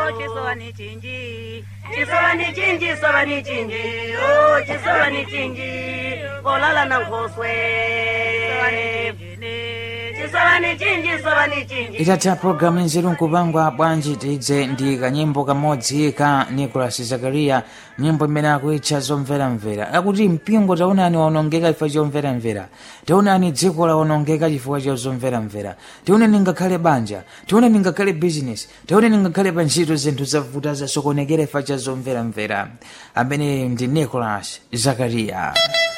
oh chisowani chinji chisowani chinji sowani chinji oh chisowani chinji kolala na nkhoswe chisowani chinji sowani chinji itatha programu nzeru nkupangwa bwanji tidze ndi kanyimbo kamodzi ka nicolas zakaria nyimbo imene akuitcha zomveramvera akuti mpingo taonani waonongeka chifukwa chomveramvera taonani dziko laonongeka chifukwa cha zomveramvera taonani ngakhale banja taonani ngakhale business taonani ngakhale pa ntchito zinthu zavuta zasokonekera chifukwa cha zomveramvera amene ndi nicolas zakaria